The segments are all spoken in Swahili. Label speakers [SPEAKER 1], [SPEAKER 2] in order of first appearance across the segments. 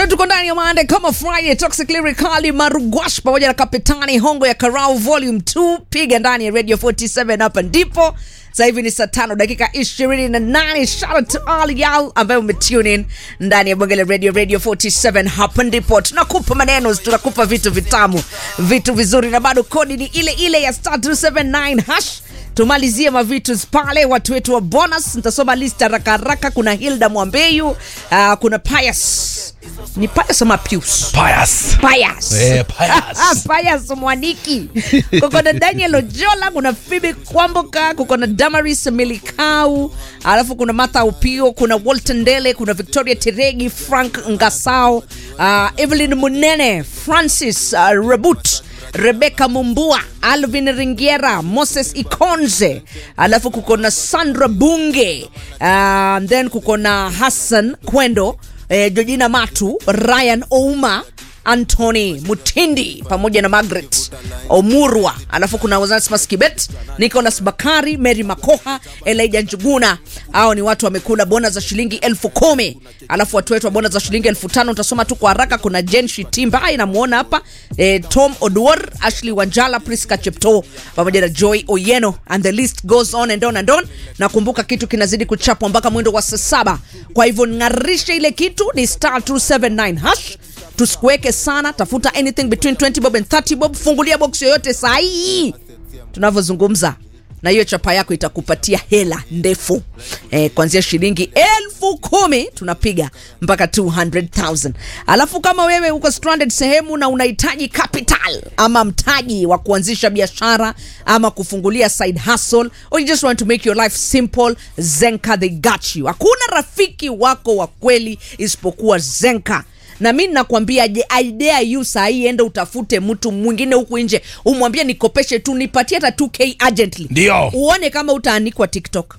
[SPEAKER 1] bado tuko ndani ya Monday kama Friday, Toxic Lyrically Marugwash pamoja na Kapitani Hongo ya Karau Volume 2, piga ndani ya Radio 47 hapa ndipo. Sasa hivi ni saa tano dakika ishirini na nane. Shout out to all y'all ambayo umetune in ndani ya bonge la radio Radio 47. Hapa ndipo tunakupa maneno, tunakupa vitu vitamu, vitu vizuri, na bado kodi ni ile ile ya star 279 hash tumalizie mavitu pale watu wetu wa bonus nitasoma list haraka haraka kuna hilda mwambeyu uh, kuna pius ni pius ama pius
[SPEAKER 2] Pious.
[SPEAKER 1] pius
[SPEAKER 2] Eh, Pius.
[SPEAKER 1] pius mwaniki kuko na daniel ojola kuna fibi kwamboka kuko na damaris milikau alafu kuna martha upio kuna walton ndele kuna victoria teregi frank ngasao uh, evelyn munene francis uh, rebut rebeka mumbua alvin ringiera moses ikonze alafu kuko na sandra bunge uh, then kuko na hassan kwendo eh, georgina matu ryan ouma antony mutindi pamoja na margaret omurwa alafu kuna Onesmus kibet nicholas bakari mary makoha elija njuguna hao ni watu wamekula bona za shilingi elfu kumi alafu watu wetu wa bona za shilingi elfu tano utasoma tu kwa haraka kuna jen shitimba inamuona hapa eh, tom oduor ashley wanjala priska chepto pamoja na joy oyeno and the list goes on and on and on na kumbuka kitu kinazidi kuchapwa mpaka mwendo wa saa saba kwa hivyo ng'arishe ile kitu ni star 279 hash tusikuweke sana tafuta anything between 20 bob and 30 bob fungulia box yoyote sahii tunavyozungumza na hiyo chapa yako itakupatia hela ndefu eh, kuanzia shilingi elfu kumi tunapiga mpaka 200000 alafu kama wewe uko stranded sehemu na unahitaji capital ama mtaji wa kuanzisha biashara ama kufungulia side hustle or you just want to make your life simple zenka they got you hakuna rafiki wako wa kweli isipokuwa zenka na mi nakwambia je idea yu sahii ende utafute mtu mwingine huku nje umwambie nikopeshe tu nipatie hata 2k urgently
[SPEAKER 2] Ndio.
[SPEAKER 1] uone kama utaanikwa tiktok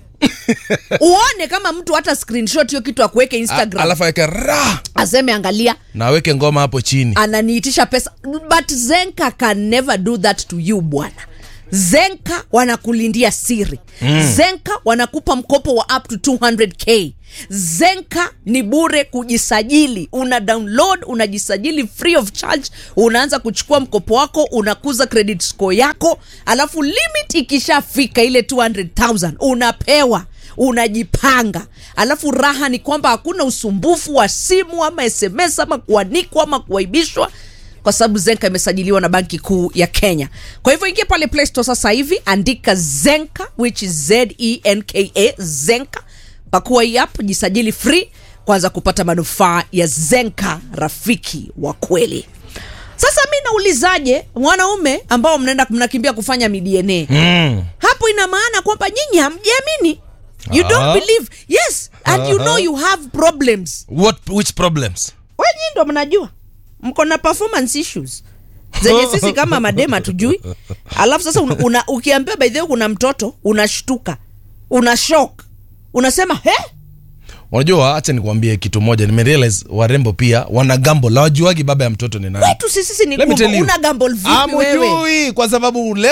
[SPEAKER 1] uone kama mtu hata screenshot hiyo kitu akuweke
[SPEAKER 2] A-
[SPEAKER 1] instagram
[SPEAKER 2] alafu aweke ra
[SPEAKER 1] aseme angalia
[SPEAKER 2] na aweke ngoma hapo chini
[SPEAKER 1] ananiitisha pesa but zenka can never do that to you bwana zenka wanakulindia siri mm. zenka wanakupa mkopo wa up to 200k zenka ni bure kujisajili una download unajisajili free of charge unaanza kuchukua mkopo wako unakuza credit score yako alafu limit ikishafika ile 200000 unapewa unajipanga alafu raha ni kwamba hakuna usumbufu wa simu ama sms ama kuanikwa ama kuaibishwa kwa sababu zenka imesajiliwa na banki kuu ya kenya kwa hivyo ingia pale play store sasa hivi andika zenka which is zenka zenka pakua hii app jisajili free kwanza kupata manufaa ya zenka rafiki wa kweli sasa mi naulizaje wanaume ambao mnaenda mnakimbia kufanya midna
[SPEAKER 2] mm.
[SPEAKER 1] hapo ina maana kwamba nyinyi hamjiamini you don't
[SPEAKER 2] Ah.
[SPEAKER 1] believe yes and you know you have problems
[SPEAKER 2] What, which problems
[SPEAKER 1] wenyi ndo mnajua mko na performance issues zenye sisi kama madema tujui alafu sasa una, una, ukiambia by the way kuna mtoto unashtuka una shock unasema he
[SPEAKER 2] unajua hacha nikuambie kitu moja nimerealize warembo pia wana gambo la wajuagi baba ya mtoto ni nani
[SPEAKER 1] wetu sisi ni
[SPEAKER 2] Let me
[SPEAKER 1] kumbe
[SPEAKER 2] tell you.
[SPEAKER 1] una gamble vipi wewe
[SPEAKER 2] Hamjui, kwa sababu leo